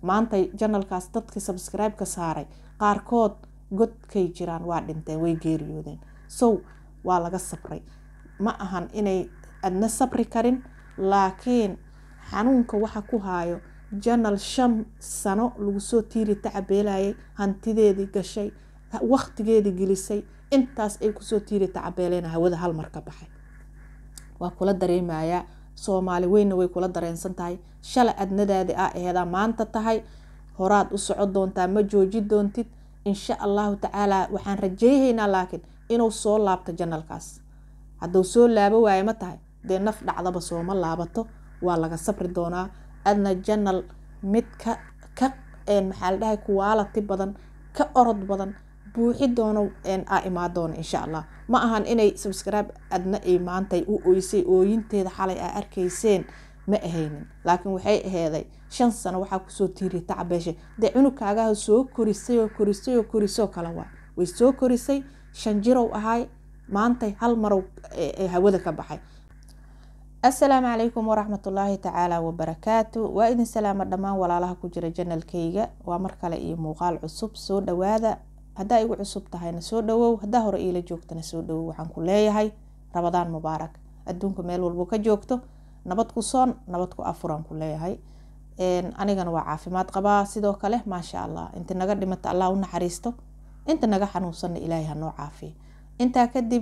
maanta janalkaas dadkii sabscribe-ka saaray qaarkood godkay jiraan waa dhinteen way geeriyoodeen sow waa laga sabray ma ahan inay adna sabri karin laakiin xanuunka waxa ku haayo janal shan sano lagu soo tiiri tacabeelayay hantideedii gashay waqtigeedii gelisay intaas ay kusoo tiiri tacabeeleen hawada hal mar ka baxay waa kula dareemayaa soomaali weynna way kula dareensan tahay shala adnadaadi a aheedaa maanta tahay horaad u soco doontaa ma jooji doontid insha allahu tacaala waxaan rajeyhaynaa laakiin inuu soo laabto janalkaas hadduu soo laabo waayo ma tahay dee naf dhacdaba sooma laabato waa laga sabri doonaa adna janal mid ka ka maxaa la dhahay kuwaalati badan ka orod badan buuxi doono a imaa doono insha allah ma ahan inay subscribe adna ay maantay u oysay ooyinteeda xalay aa arkayseen ma ahaynin laakiin waxay aheeday shan sano waxaa kusoo tiiriya tacabeeshay dee cunugkaagaha soo korisay oo korisay oo korisoo kale waa way soo korisay shan jirow ahay maantay hal marow hawada ka baxay assalaamu calaykum waraxmatullaahi tacaala wabarakaatu waa idin salaama dhammaan walaalaha ku jira janalkayga waa mar kale iyo muuqaal cusub soo dhawaada haddaa igu cusub tahayna soo dhawow haddaa hore iila joogtana soo dhawow waxaan ku leeyahay rabadaan mubaarak adduunka meel walbo ka joogto nabad ku soon nabad ku afuraan ku leeyahay anigana waa caafimaad qabaa sidoo kale maasha allah inta naga dhimata allah u naxariisto inta naga xanuunsanna ilaahay hanoo caafiya intaa kadib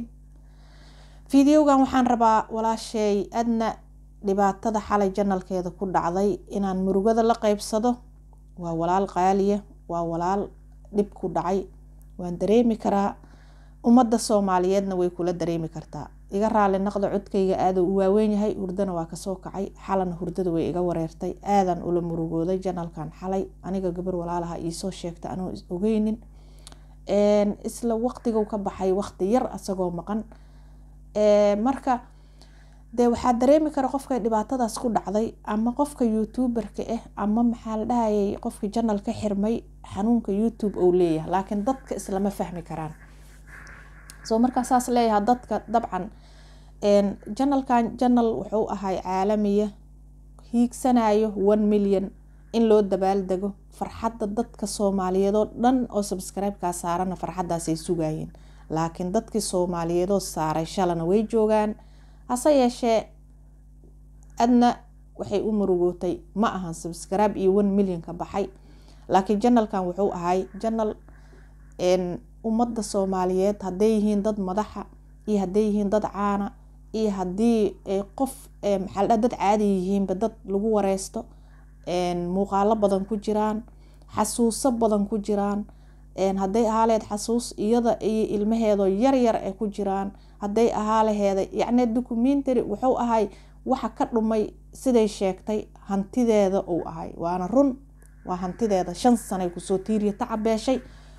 fideogan waxaan rabaa walaasheey adna dhibaatada xalay janalkeeda ku dhacday inaan murugada la qeybsado waa walaal qaaliya waa walaal dhib ku dhacay waan dareemi karaa ummadda soomaaliyeedna way kula dareemi kartaa iga raali naqda codkayga aaduu u waaweyn yahay hurdana waa kasoo kacay xalana hurdada way iga wareertay aadan ula murugooday janalkan xalay aniga gabar walaalaha iisoo sheegta anoo is ogeynin isla waqtiguu ka baxay waqti yar asagoo maqan marka dee waxaa dareemi kara qofka dhibaatadaas ku dhacday ama qofka youtuberka ah ama maxaa la dhahayay qofka janal ka xirmay xanuunka youtube ou leeyahay laakiin dadka islama fahmi karaan soo markaa saas leeyaha dadka dabcan janalkan janal wuxuu ahay caalamiya hiigsanayo one million in loo dabaaldego farxadda dadka soomaaliyeed oo dhan oo subscribe-kaa saarana farxaddaasay sugayeen laakiin dadkii soomaaliyeedoo saaray shalana way joogaan hase yeeshee adna waxay u murugootay ma ahan subscribe iyo one million ka baxay laakiin janalkan wuxuu ahay janal ummadda soomaaliyeed hadday yihiin dad madaxa iyo hadday yihiin dad caana iyo haddii qof maxaa dad caadi yihiinba dad lagu wareysto muuqaalo badan ku jiraan xasuuso badan ku jiraan hadday ahaa laheed xasuus iyada iyo ilmaheedoo yaryar ay ku jiraan hadday ahaa laheeda yacni documentary wuxuu ahay waxa ka dhumay siday sheegtay hantideeda uu ahay waana run waa hantideeda shan sanay kusoo tiiriya tacabeeshay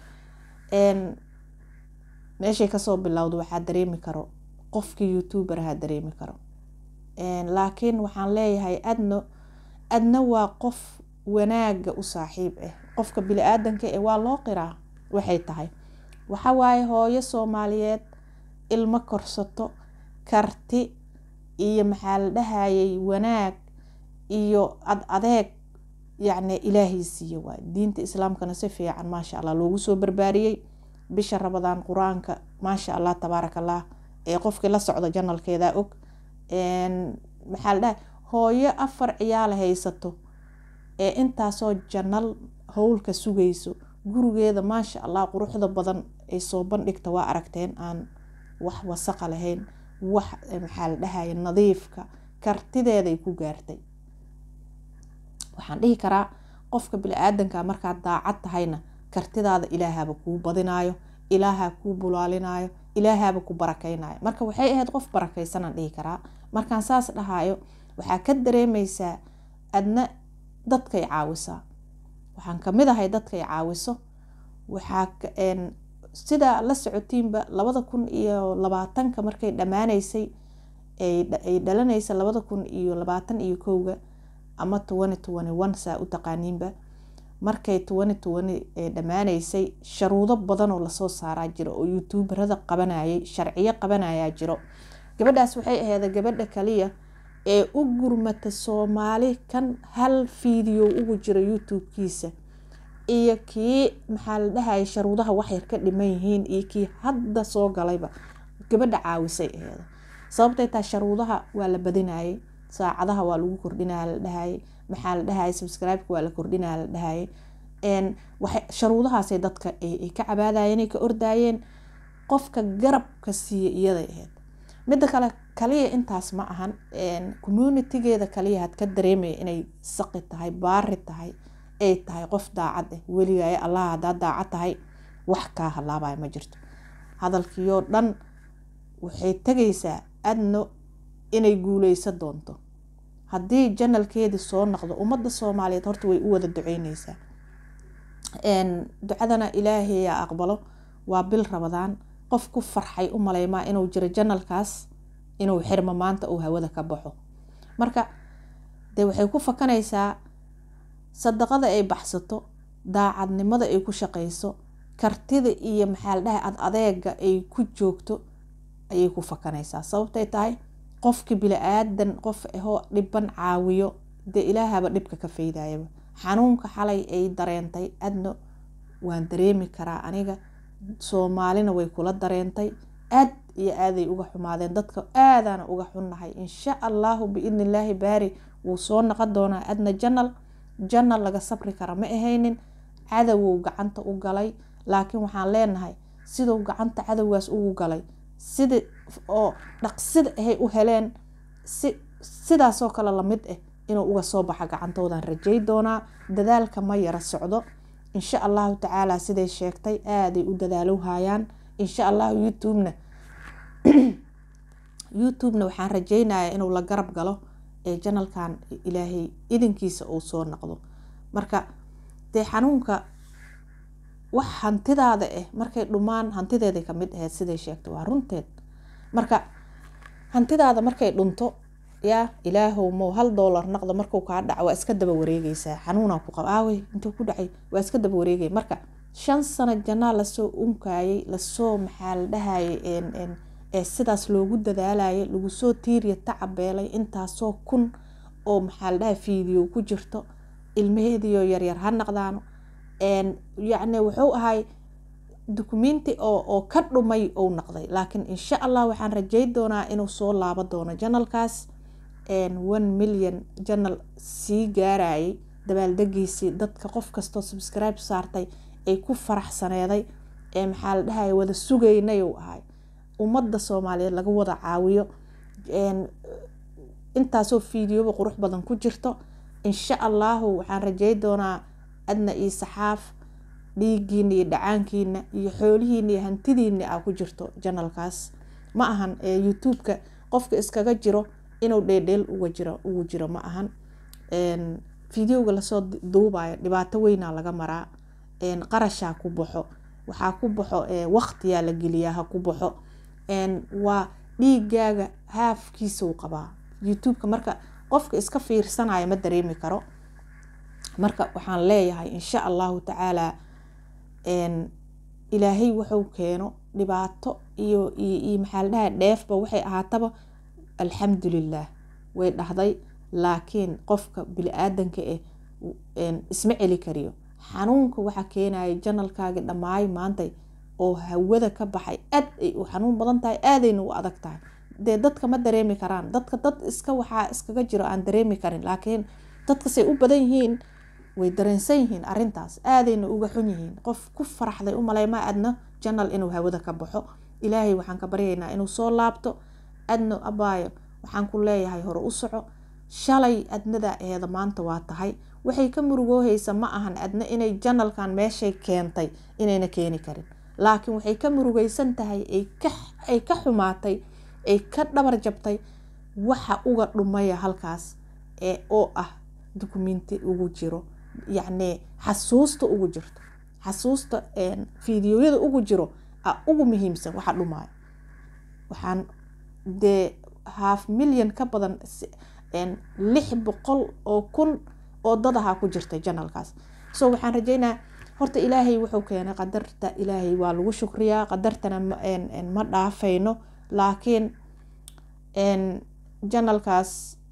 meeshay kasoo bilowda waxaa dareemi karo qofkii youtuberaha dareemi karo laakiin waxaan leeyahay adno adna waa qof wanaaga u saaxiib ah qofka bili-aadanka ee waa loo qiraa waxay tahay waxawaaye hooyo soomaaliyeed ilmo korsato karti iyo maxaa la dhahayay wanaag iyo ad adeeg yacni ilaahay siiye waay diinta islaamkana si fiican maasha allah loogu soo barbaariyey bisha rabadaan qur-aanka maasha allah tabaaraka allah ee qofkii la socdo janalkeedaa og maxaa la dhahay hooyo afar ciyaala haysato ee intaasoo janal howlka sugayso gurigeeda maasha allah quruxda badan ay soo bandhigta waa aragteen aan wax wasaqa lahayn wax maxaa la dhahaya nadiifka kartideeday ku gaartay waxaan dhihi karaa qofka bili-aadanka markaad daacad tahayna kartidaada ilaahaba kuu badinayo ilaaha kuu bulaalinayo ilaahaba ku barakeynayo marka waxay ahayd qof barakeysanaan dhihi karaa markaan saas dhahayo waxaa ka dareemeysaa adna dadkay caawisaa waxaan kamid ahay dadkay caawiso waxaa sidaa la socotiinba labada kun iyo labaatanka markay dhamaaneysay ay dhalanaysa labada kun iyo labaatan iyo kowga ama twenty twenty one saa u taqaaniinba markay twenty twenty dhamaaneysay sharuudo badanoo lasoo saaraa jiro oo youtuberada qabanayay sharciyo qabanayaa jiro gabadhaas waxay aheeda gabadha kaliya ee u gurmata soomaali kan hal fiideo ugu jira youtube-kiisa iyo kii maxaa la dhahaya sharuudaha waxyar ka dhiman yihiin iyo kii hadda soo galayba gabadha caawisay aheeda sababtay taa sharuudaha waa la badinayay saacadaha waa lagu kordhinaya la dhahayay maxaa la dhahaya subscribe-ka waa la kordhinaya la dhahayay sharuudahaasay dadka ay ka cabaadayeen ay ka ordaayeen qofka garabka siiya iyaday ahayd midda kale kaliya intaas ma ahan communitigeeda kaliya had ka dareemaya inay saqi tahay baari tahay ay tahay qof daacad ah weligaayo allah hadaa daacad tahay wax kaa halaabaya ma jirto hadalkiioo dhan waxay tegaysaa adno inay guuleysa doonto haddii janalkeedii soo noqdo ummadda soomaaliyeed horta way u wada duceyneysaa ducadana ilaahayaa aqbalo waa bil rabadaan qof ku farxay u maleymaa inuu jiro janalkaas inuu xirmo maanta uu hawada ka baxo marka dee waxay ku fakanaysaa sadaqada ay baxsato daacadnimada ay ku shaqeyso kartida iyo maxaa la dhahay ad adeega ay ku joogto ayay ku fakanaysaa sababtay tahay qofki bili-aadan qof ahoo dhiban caawiyo dee ilaahaba dhibka ka faydayaba xanuunka xalay ay dareentay adno waan dareemi karaa aniga soomaalina way kula dareentay aad iyo aaday uga xumaadeen dadka aadaana uga xunnahay insha allahu biidni illaahi baari wuu soo noqon doonaa adna janal janal laga sabri kara ma ahaynin cadowow gacanta u galay laakiin waxaan leenahay siduu gacanta cadowgaas ugu galay sida oo dhaqsida ahay u heleen si sidaasoo kale lamid ah inuu uga soo baxa gacantoodan rajay doonaa dadaalka ma yara socdo insha allahu tacaala siday sheegtay aaday u dadaalow hayaan insha allahu youtubena youtubena waxaan rajeynayaa inuu la garab galo ee janalkan ilaahay idinkiisa uu soo noqdo marka dee xanuunka wax hantidaada ah markay dhumaan hantideeday kamid ahayd siday sheegtay waa runteed marka hantidaada markay dhunto yaa ilaahow mow hal doolar naqda markuu kaa dhaco waa iska daba wareegeysaa xanuunaa ku qaba aawey intuu ku dhacay waa iska daba wareegay marka shan sano janaa lasoo unkayay lasoo maxaa la dhahayay ee sidaas loogu dadaalayay lagu soo tiiriya tacabeelay intaasoo kun oo maxaa la dhahay fiideo ku jirto ilmaheediyo yaryar ha naqdaano yacni wuxuu ahay dukumenti oo oo ka dhumay ou naqday laakiin insha allah waxaan rajay doonaa inuu soo laabo doono janalkaas one million janal sii gaarayay dabaaldegiisii dadka qof kastoo subscribe saartay ay ku faraxsaneeday ee maxaa la dhahaya wada sugaynay uu ahay ummadda soomaaliyeed laga wada caawiyo intaasoo fiideoba qurux badan ku jirto insha allahu waxaan rajay doonaa adna iyo saxaaf dhiigiina iyo dhacaankiina iyo xoolihiina iyo hantidiina a ku jirto janalkaas ma ahan youtube-ka qofka iskaga jiro inuu dheedheel uga jiro ugu jiro ma ahan fideoga lasoo duubayo dhibaato weynaa laga maraa qarashaa ku baxo waxaa ku baxo waqtiyaa la geliyaa ha ku baxo waa dhiigaaga haafkiisau qabaa youtube-ka marka qofka iska fiirsanaya ma dareemi karo marka waxaan leeyahay insha allahu tacaala ilaahay wuxuu keeno dhibaato iyo iyo maxaa la dhahay dheefba waxay ahaataba alxamdulilah way dhahday laakiin qofka bili-aadanka ah isma celi kariyo xanuunka waxaa keenaya janalkaagi dhammaayo maantay oo hawada ka baxay aad ay u xanuun badan tahay aadayna u adag tahay dee dadka ma dareemi karaan dadka dad iska waxaa iskaga jiro aan dareemi karin laakiin dadkasay u badan yihiin way dareensan yihiin arintaas aadayna uga xun yihiin qof ku faraxday u maleyma adna janal inuu hawada ka baxo ilaahay waxaan ka baryaynaa inuu soo laabto adno abaayo waxaan ku leeyahay hore u soco shalay adnada eeda maanta waa tahay waxay ka murugoohaysa ma ahan adna inay janalkan meeshay keentay inayna keeni karin laakiin waxay ka murugeysan tahay ay ka xumaatay ay ka dhabar jabtay waxa uga dhumaya halkaas ee oo ah dukumenti ugu jiro yacni xasuusta ugu jirto xasuusta fideoyada ugu jiro a ugu muhiimsan waxa dhumaayo waxaan dee half milyan ka badan lix boqol oo kun oo dad ahaa ku jirtay janalkaas so waxaan rajeynaa horta ilaahay wuxuu keenay qadarta ilaahay waa lagu shukriyaa qadartana ma dhaafayno laakiin janalkaas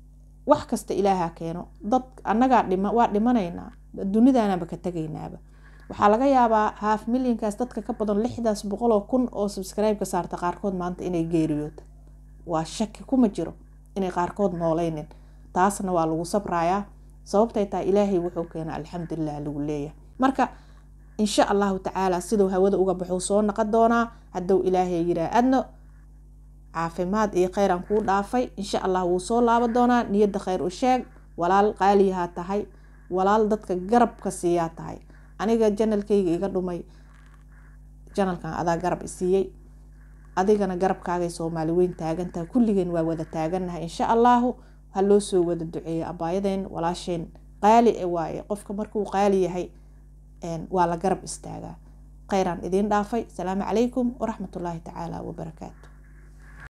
wax kasta ilaaha keeno dad annagaa dhima waa dhimanaynaa dunidaanaanba ka tegaynaaba waxaa laga yaabaa haaf milyankaas dadka ka badan lixdaas boqol oo kun oo subscribe-ka saarta qaarkood maanta inay geeriyoota waa shaki kuma jiro inay qaarkood nooleynin taasna waa lagu sabrayaa sababtay tahay ilaahay wuxuu keena alxamdulilah lagu leeyahay marka insha allahu tacaala siduu hawada uga baxuu soo naqon doonaa hadduu ilaahay yiraa adno caafimaad iyo kheyr aan kuu dhaafay insha allah wuu soo laaban doonaa niyadda kheyr u sheeg walaal qaaliyahaa tahay walaal dadka garabka siiyaa tahay aniga janalkayga iga dhumay janalkan adaa garab isiiyey adigana garabkaagay soomaali weyn taagantaha kulligeen waa wada taagannahay insha allahu ha loo soo wada duceeyo abaayadeen walaasheen qaali e waaye qofka markuu qaali yahay waa la garab istaagaa kheyraan idiin dhaafay asalaamu calaykum waraxmatullaahi tacaala wabarakaatu